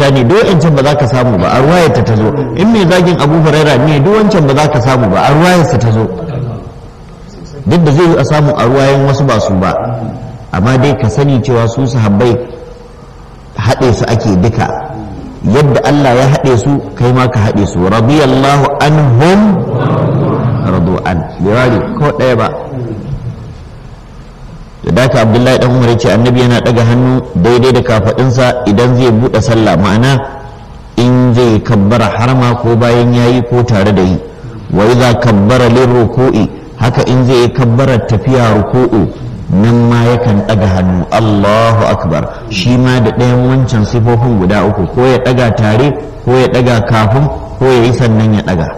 aisha ne duk wancan ba za ka samu ba a ruwayarta ta zo in mai zagin abu huraira ne duk wancan ba za ka samu ba a ruwayarsa ta zo duk da zai yi a samu a ruwayen wasu ba su ba amma dai ka sani cewa su sahabbai haɗe su ake duka yadda Allah ya haɗe su kai ma ka haɗe su radiyallahu anhum radu an birari ko ɗaya ba da daka abdullahi dan umar ce annabi yana ɗaga hannu daidai da kafaɗinsa idan zai buɗe sallah ma'ana in zai kabbara harma ko bayan yayi ko tare da yi wa idza kabbara lirruku'i haka in zai kabbara tafiya ruku'u nan ma yakan ɗaga hannu Allahu akbar shi ma da ɗayan wancan sifofin guda uku ko ya ɗaga tare ko ya ɗaga kafin ko ya yi sannan ya ɗaga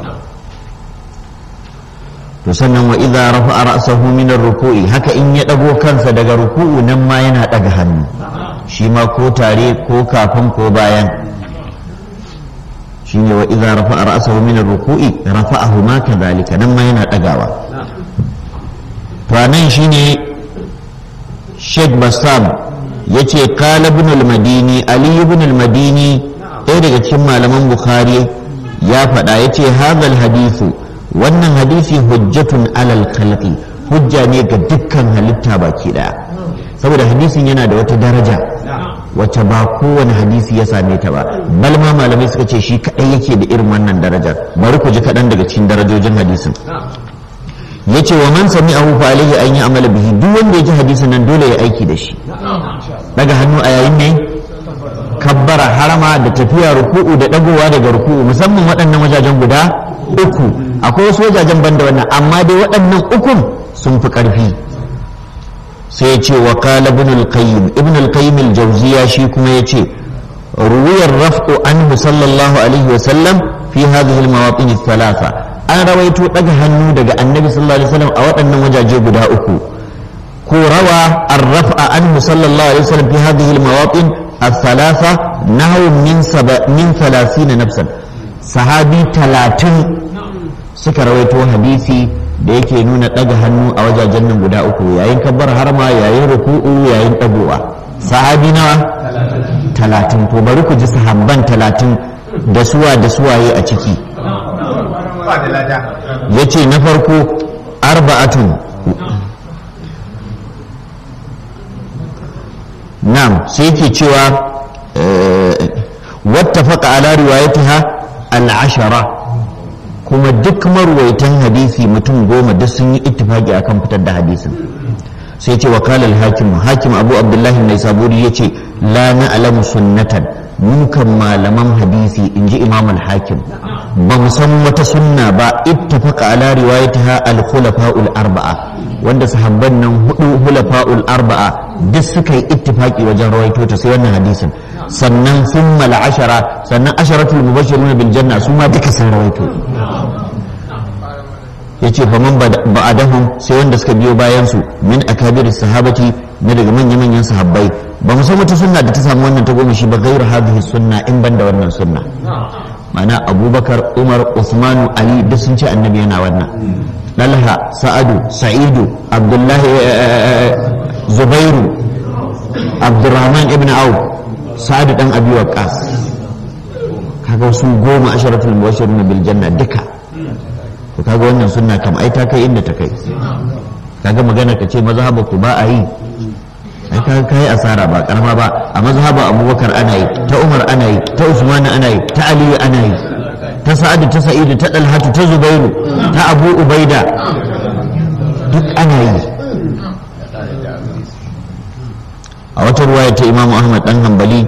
to sannan wa idza rafa'a ra'sahu min ar-ruku'i haka in ya ɗago kansa daga ruku'u nan ma yana ɗaga hannu shi ma ko tare ko kafin ko bayan shine wa idza rafa'a ra'sahu min ar-ruku'i rafa'ahu ma kadhalika nan ma yana ɗagawa to nan shine Sheikh Bassam yace qala ibn al-Madini Ali ibn al-Madini ɗaya daga cikin malaman Bukhari ya faɗa yace hadal hadithu wannan hadisi hujjatun alal khalqi hujja ne ga dukkan halitta baki daya saboda hadisin yana da wata daraja wacce ba kowane hadisi ya same ta ba bal ma malamai suka ce shi kadai yake da irin wannan darajar bari ku ji kaɗan daga cikin darajojin hadisin yace wa man sami'ahu fa alayhi an ya'mala bihi duk wanda ya ji hadisin nan dole ya aiki da shi daga hannu a yayin ne kabbara harama da tafiya ruku'u da dagowa daga ruku'u musamman waɗannan wajajen guda uku akwai wasu wajajen banda wannan amma dai waɗannan ukun sun fi ƙarfi sai ce wa qala ibn al-qayyim ibn al-qayyim al-jawziya shi kuma yace ruwiyar raf'u anhu sallallahu alaihi wa sallam fi hadhihi al-mawatin ath-thalatha an rawaito daga hannu daga annabi sallallahu alaihi wasallam a waɗannan wajaje guda uku ko rawa ar-raf'a anhu sallallahu alaihi wasallam fi hadhihi al-mawatin ath-thalatha nahu min saba min 30 nafsan sahabi 30 suka rawaito hadisi da yake nuna daga hannu a wajajen nan guda uku yayin kabbar harma yayin ruku'u yayin dagowa sahabi nawa 30 to bari ku ji sahabban 30 da suwa da suwaye a ciki ya ce na farko arba'atun nam sai ke cewa wata faƙa ala riwayatiha al'ashara kuma duk marwaitan hadisi mutum goma duk sun yi ittifaki akan fitar da hadisin sai ce wakalar hakim hakim abu abdullahi mai saburi ya ce la na alamu sunnatan mukan malaman hadisi in ji imam al-hakim ba mu san wata sunna ba ittafaqa ala riwayatiha al-khulafa'ul arba'a wanda sahabban nan hudu khulafa'ul arba'a duk suka yi ittifaqi wajen rawaito ta sai wannan hadisin sannan thumma al-ashara sannan asharatul mubashshiruna bil janna su ma duka sun rawaito yace fa man ba'adahum sai wanda suka biyo bayan su min akabiris sahabati na daga manya-manyan sahabbai ba mu san wata sunna da ta samu wannan ta goma shi ba gairu hadhihi sunna in ban da wannan sunna ma'ana abubakar umar usmanu ali duk sun ce annabi yana wannan dalha sa'adu sa'idu abdullahi zubairu abdurrahman ibn auf sa'adu dan abi waqqas kaga su goma asharatul mubashirun bil janna duka to kaga wannan sunna kam ai ta kai inda ta kai kaga magana ka ce mazhaba ku ba a yi ai ka kai asara ba karama ba a mazhaba abubakar ana yi ta umar ana yi ta usman ana yi ta aliyu ana yi ta sa'adu ta sa'idu ta dalhatu ta zubairu ta abu ubaida duk ana yi a wata ruwaya ta imamu ahmad dan hanbali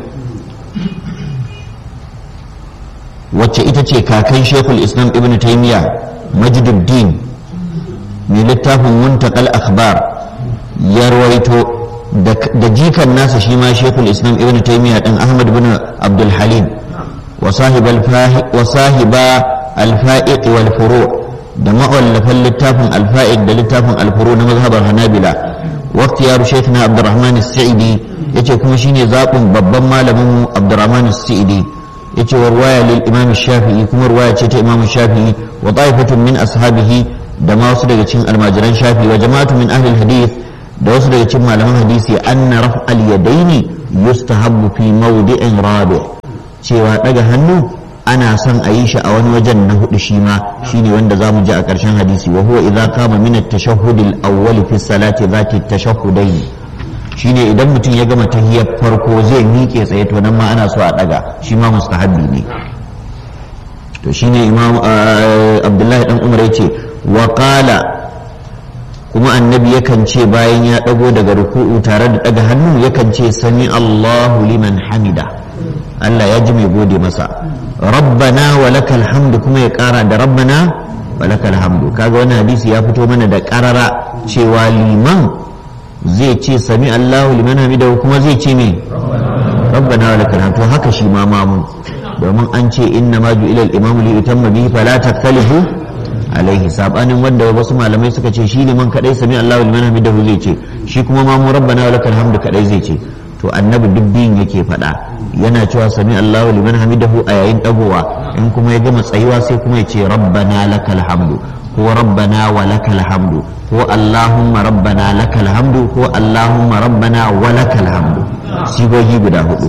wacce ita ce kakan shekul islam ibn taymiya majduddin mai littafin muntakal akhbar ya rawaito da jikan nasa shi ma shekul islam ibn taymiya dan ahmad bin abdul halim wa sahiba alfa'iq wal furu da ma'allafan littafin alfa'iq da littafin alfuru na mazhabar hanabila waqti ya shekna abdurrahman as-sa'idi yace kuma shine zabin babban malamin mu abdurrahman as-sa'idi yace wa ruwaya lil imam shafi'i kuma ruwaya ce ta imam shafi'i wa ta'ifatun min ashabihi da ma wasu daga cikin almajiran shafi'i wa jama'atu min ahli hadith da wasu daga cikin malaman hadisi anna raf'al yadaini yustahabbu fi mawdi'in rabi cewa daga hannu ana son a yi shi a wani wajen na hudu shi ma shine wanda zamu ji a ƙarshen hadisi wa huwa idza qama min at-tashahhud al-awwal fi salati zati at-tashahhudayn shine idan mutum ya gama tahiyar farko zai miƙe tsaye to nan ma ana so a daga shi ma mustahabbi ne to shine imam abdullahi dan umar yace wa qala kuma annabi yakan ce bayan ya dago daga ruku'u tare da daga hannu yakan ce sami Allahu liman hamida Allah ya ji mai gode masa rabbana wa lakal hamdu kuma ya kara da rabbana wa lakal hamdu kaga wannan hadisi ya fito mana da karara cewa liman zai ce sami Allahu liman hamida kuma zai ce me rabbana wa lakal hamdu haka shi ma mamu domin an ce inna ma ju'ila al-imamu li yutamma bihi fala taktalifu alaihi sabanin wanda wasu malamai suka ce shi liman kadai sami Allahu liman hamidahu zai ce shi kuma ma mu rabbana wa lakal hamdu kadai zai ce to annabi duk biyun yake faɗa yana cewa sami Allahu liman hamidahu a yayin dagowa in kuma ya gama tsayuwa sai kuma ya ce rabbana lakal hamdu ko rabbana wa lakal hamdu ko allahumma rabbana lakal hamdu ko allahumma rabbana wa lakal hamdu sigogi guda hudu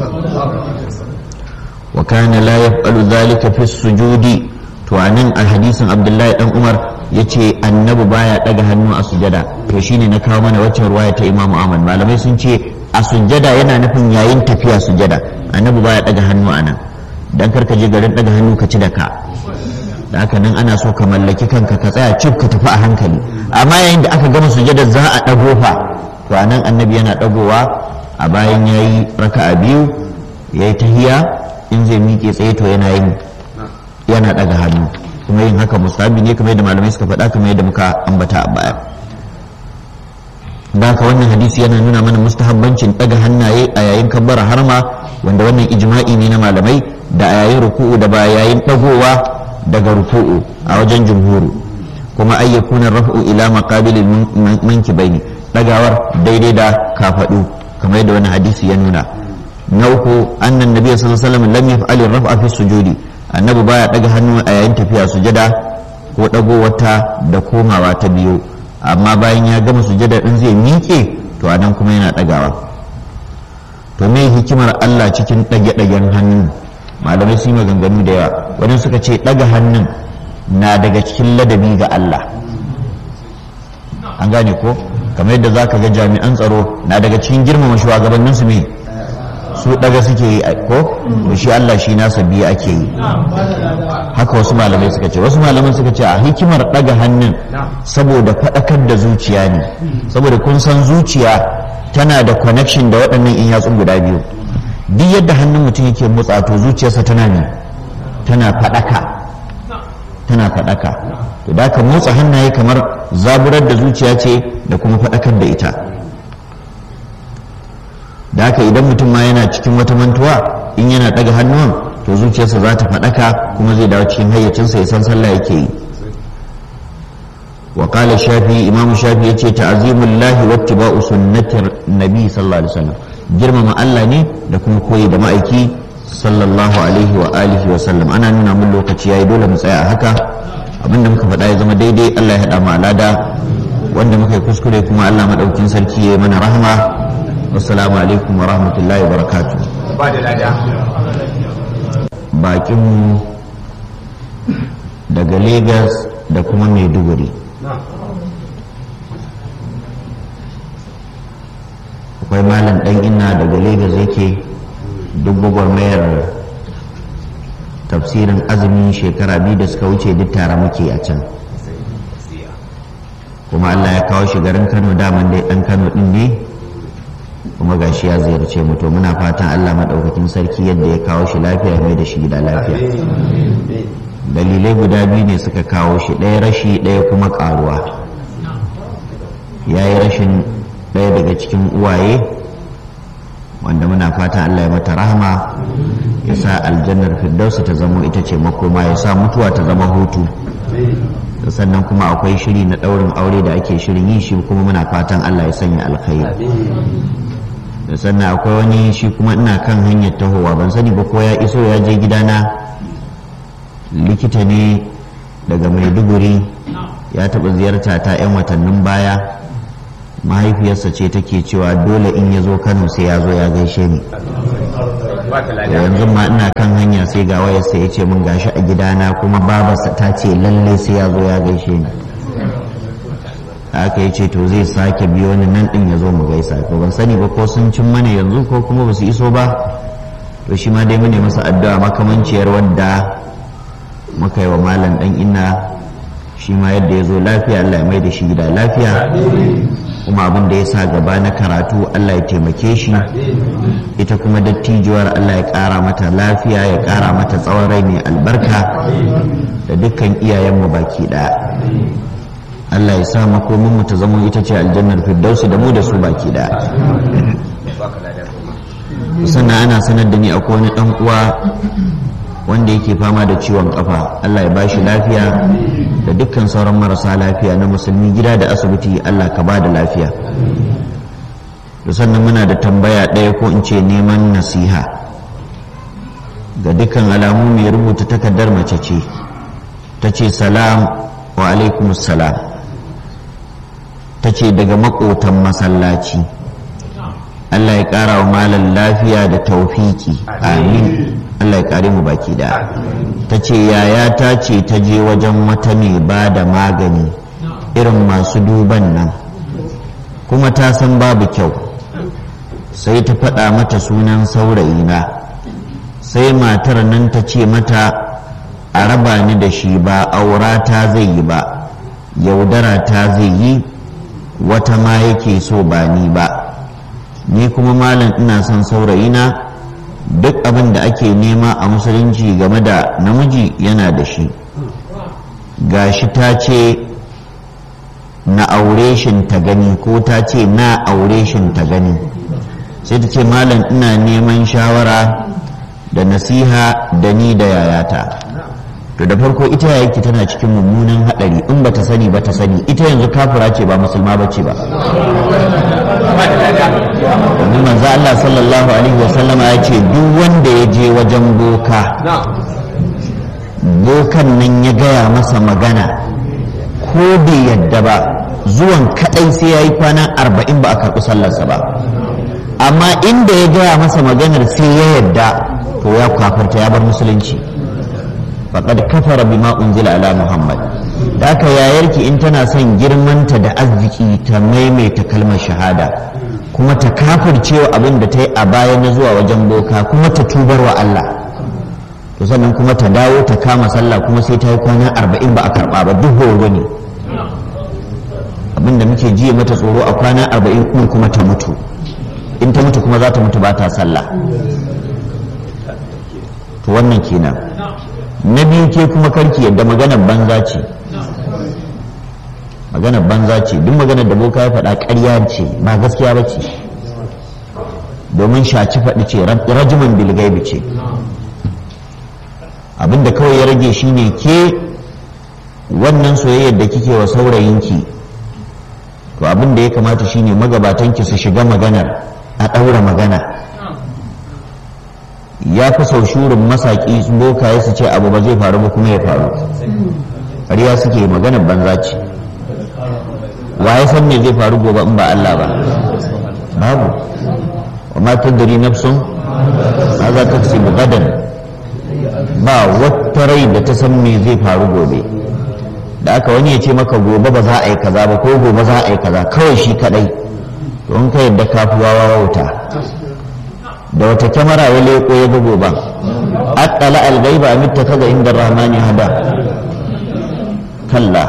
wa kana la yaf'alu dhalika fi sujudi to anan a hadisin abdullahi dan umar yace annabi baya daga hannu a sujada to shine na kawo mana waccan ruwaya ta imamu ahmad malamai sun ce a sujada yana nufin yayin tafiya sujada annabi baya daga hannu anan dan karka je garin daga hannu ka ci da ka da haka nan ana so ka mallaki kanka ka tsaya cif ka tafi a hankali amma yayin da aka gama sujada za a dago fa to anan annabi yana dagowa a bayan yayi raka'a biyu yayi tahiya in zai miƙe tsaye to yana yin yana daga hannu kuma yin haka musabi ne kamar yadda malamai suka faɗa kamar yadda muka ambata a baya da haka wannan hadisi yana nuna mana mustahabbancin daga hannaye a yayin kabbara harma wanda wannan ijma'i ne na malamai da a yayin ruku'u da ba yayin dagowa daga ruku'u a wajen jumhuru kuma ay yakuna raf'u ila maqabilil mankibaini dagawar daidai da kafadu kamar yadda wannan hadisi ya nuna na uku annan nabi sallallahu alaihi wasallam lam yaf'al ar-raf'a fi sujudi annabi baya daga hannu a yayin tafiya sujada ko dago wata da komawa ta biyu amma bayan ya gama sujada din zai miƙe to anan kuma yana dagawa to me hikimar Allah cikin dage-dagen hannu malamai sun yi maganganu da yawa wani suka ce daga hannun na daga cikin ladabi ga Allah an gane ko kamar yadda za ka ga jami'an tsaro na daga cikin girmama shugabannin su me su daga suke yi ko to shi Allah shi nasa biyu ake yi haka wasu malamai suka ce wasu malamai suka ce a hikimar daga hannun saboda faɗakar da zuciya ne saboda kun san zuciya tana da connection da waɗannan in yatsun guda biyu duk yadda hannun mutum yake motsa to zuciyarsa tana ne tana faɗaka tana faɗaka to da ka motsa hannaye kamar zaburar da zuciya ce da kuma faɗakar da ita da haka idan mutum ma yana cikin wata mantuwa in yana ɗaga hannuwan to zuciyarsa za ta faɗaka kuma zai dawo cikin hayyacinsa ya san sallah yake yi wa qala shafi imam shafi yace ta'zimullahi wa ittiba'u sunnati nabi sallallahu alaihi wasallam girmama Allah ne da kuma koyi da ma'aiki sallallahu alaihi wa alihi wa sallam ana nuna mun lokaci yayi dole mu tsaya a haka abinda muka faɗa ya zama daidai Allah ya haɗa mu alada wanda muka yi kuskure kuma Allah madaukin sarki ya mana rahama assalamu alaikum wa rahmatullahi wa barakatuh ba da lada bakin daga Lagos da kuma Maiduguri akwai malam ɗan ina daga Legas yake duk gwagwarmayar tafsirin azumin shekara biyu da suka wuce duk tare muke a can kuma Allah ya kawo shi garin Kano daman dai ɗan Kano ɗin ne kuma gashi ya ziyarce mu to muna fatan Allah maɗaukakin sarki yadda ya kawo shi lafiya mai da shi gida lafiya dalilai guda biyu ne suka kawo shi ɗaya rashi ɗaya kuma ƙaruwa ya yi rashin ɗaya daga cikin uwaye wanda muna fatan Allah ya mata rahama ya sa aljannar firdausa ta zama ita ce makoma ya sa mutuwa ta zama hutu sannan kuma akwai shiri na ɗaurin aure da ake shirin yi shi kuma muna fatan Allah ya sanya alkhairi da sannan akwai wani shi kuma ina kan hanyar tahowa ban sani ba ko ya iso ya je gidana likita ne daga maiduguri ya taɓa ziyarta ta 'yan watannin baya mahaifiyarsa ce take cewa dole in ya zo kano sai ya zo ya gaishe ni yanzu ma ina kan hanya sai ga wayarsa ya ce mun gashi a gidana kuma babarsa ta ce lallai sai ya zo ya gaishe ni haka ya ce to zai sake biyo ni nan din ya zo mu gaisa ko ban sani ba ko sun cin mana yanzu ko kuma ba su iso ba to shi ma dai mune masa addu'a makamanciyar wadda muka yi wa malam dan inna shi ma yadda ya zo lafiya Allah ya mai da shi gida lafiya kuma abin da ya sa gaba na karatu Allah ya taimake shi ita kuma dattijuwar Allah ya ƙara mata lafiya ya ƙara mata tsawon rai mai albarka da dukkan iyayenmu baki ɗaya Allah ya sa makomin mu ta zama ita ce aljannar firdausi da mu da su baki ɗaya sannan ana sanar da ni akwai wani ɗan uwa wanda yake fama da ciwon kafa Allah ya bashi lafiya da dukkan sauran marasa lafiya na musulmi gida da asibiti Allah ka ba da lafiya da sannan muna da tambaya ɗaya ko in ce neman nasiha ga dukkan alamu mai rubuta takardar mace ce ta ce salam wa alaikum salam ta ce daga makotan masallaci Allah ya ƙara wa malam lafiya da taufiki amin Allah ya kare mu baki da ta ce yaya ta ce ta je wajen wata mai ba da magani irin masu duban nan kuma ta san babu kyau sai ta faɗa mata sunan saurayina sai matar nan ta ce mata a raba ni da shi ba aura ta zai yi ba yaudara ta zai yi wata ma yake so ba ni ba ni kuma malam ina son saurayina duk abin da ake nema a musulunci game da namiji yana da shi gashi ta ce na aure shin ta gani ko ta ce na aure shin ta gani sai ta ce malam ina neman shawara da nasiha da ni da yayata to da farko ita yayaki tana cikin mummunan hadari in bata sani ba ta sani ita yanzu kafira ce ba musulma bace ba domin manzo Allah sallallahu alaihi wasallama ya ce duk wanda ya je wajen boka bokan nan ya gaya masa magana ko bai yadda ba zuwan kadai sai ya yi kwana arba'in ba a karɓi sallarsa ba amma inda ya gaya masa maganar sai ya yadda to ya kafarta ya bar musulunci faƙad kafara bima unzila ala muhammad da aka yayarki in tana son girmanta da arziki ta maimaita kalmar shahada kuma ta kafircewa abin da ta yi a baya na zuwa wajen boka kuma ta tubar wa Allah to sannan kuma ta dawo ta kama sallah kuma sai ta yi kwana arba'in ba a karɓa ba duk horo ne abin da muke jiya mata tsoro a kwana arba'in kuma kuma ta mutu in ta mutu kuma za ta mutu ba ta sallah to wannan kenan na biyu ke kuma karki yadda maganar banza ce maganar banza ce duk maganar da boka ya faɗa ƙarya ce ba gaskiya ba ce domin shaci faɗi ce rajiman bilgaibi ce abinda kawai ya rage shine ke wannan soyayyar da kike wa saurayinki to abin da ya kamata shine magabatanki su shiga maganar a ɗaura magana ya fi sau shurin masaƙi bokaye su ce abu ba zai faru ba kuma ya faru ƙarya suke maganar banza ce wa ya san me zai faru gobe in ba Allah ba babu wa ma tadri nafsun ma za ta kasi gadan ba wata rai da ta san me zai faru gobe da aka wani ya ce maka gobe ba za a yi kaza ba ko gobe za a yi kaza kawai shi kadai to in ka yadda kafuwa wauta da wata kyamara ya leko ya ga goban attala al-ghaiba am ittakaza inda rahmani hada kalla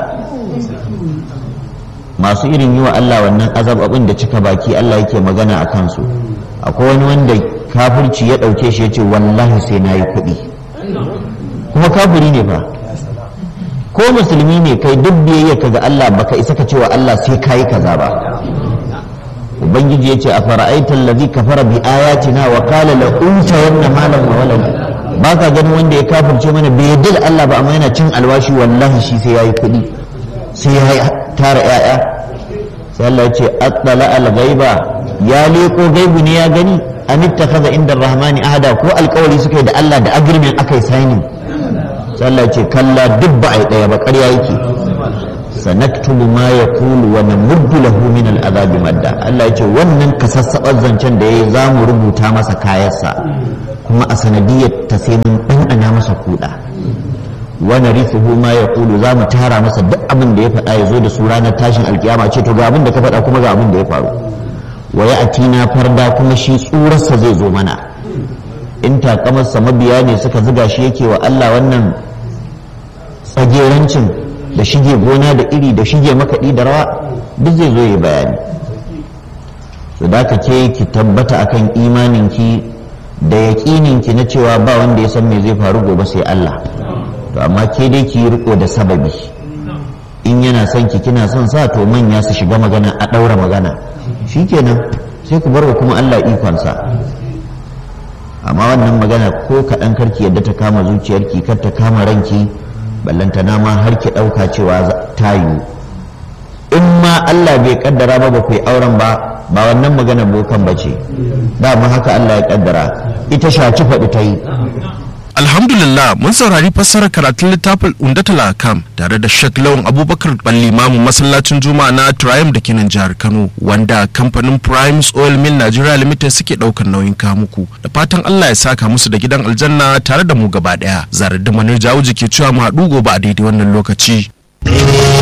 masu irin yi wa Allah wannan azababin da cika baki Allah yake magana a kansu akwai wani wanda kafirci ya ɗauke shi ya ce wallahi sai na yi kuɗi kuma kafiri ne fa ko musulmi ne kai duk biyayya ka ga Allah baka isa ka cewa Allah sai ka yi kaza ba ubangiji ya ce a fara'aitar lazi kafara bi ayatina wa kala la unta wannan malam wa walad ba ka ganin wanda ya kafirce mana bai yadda da Allah ba amma yana cin alwashi wallahi shi sai ya yi kuɗi sai ya tara 'ya'ya sai Allah ya ce attala al-ghaiba ya leko gaibu ne ya gani an ittakhadha inda rahmani ahada ko alƙawari suka yi da Allah da agreement akai signing sai Allah ya ce kalla duk ba ai daya ba ƙarya yake sanaktubu ma yaqulu wa namuddu lahu min al-azabi madda Allah ya ce wannan kasassabar zancen da yayi zamu rubuta masa kayansa kuma a sanadiyar ta sai mun ɗanɗana masa kuɗa wani rifuhu ma ya ƙulu za mu tara masa duk abin da ya faɗa ya zo da su ranar tashin alkiyama ce to ga abin da ka faɗa kuma ga abin da ya faru wa ya atina farda kuma shi tsurarsa zai zo mana in takamarsa mabiya ne suka ziga shi yake wa Allah wannan tsagerancin da shige gona da iri da shige makaɗi da rawa duk zai zo ya bayani su da ka ke ki tabbata akan imaninki da yaƙininki na cewa ba wanda ya san me zai faru gobe sai Allah to amma ke dai ki yi riko da sababi in yana son ki kina son sa to manya su shiga magana a ɗaura magana shikenan sai ku bar wa kuma Allah ikonsa amma wannan magana ko kaɗan karki yadda ta kama zuciyarki kar ta kama ranki ballantana ma har ki ɗauka cewa ta yiwu in ma Allah bai kaddara ba ba ku yi auren ba ba wannan magana bokan ba ce dama haka Allah ya kaddara ita shaci faɗi ta yi Alhamdulillah mun saurari fassarar karatun littafin Undatul Akam tare da Sheikh Lawan Abubakar Balli Mamu masallacin Juma'a na Triumph da kenan jihar Kano wanda kamfanin Primes Oil Mill Nigeria Limited suke daukar nauyin kamuku da fatan Allah ya saka musu da gidan aljanna tare da mu gaba daya. Zarar da Manir Jawuji ke cewa mu haɗu gobe a daidai wannan lokaci.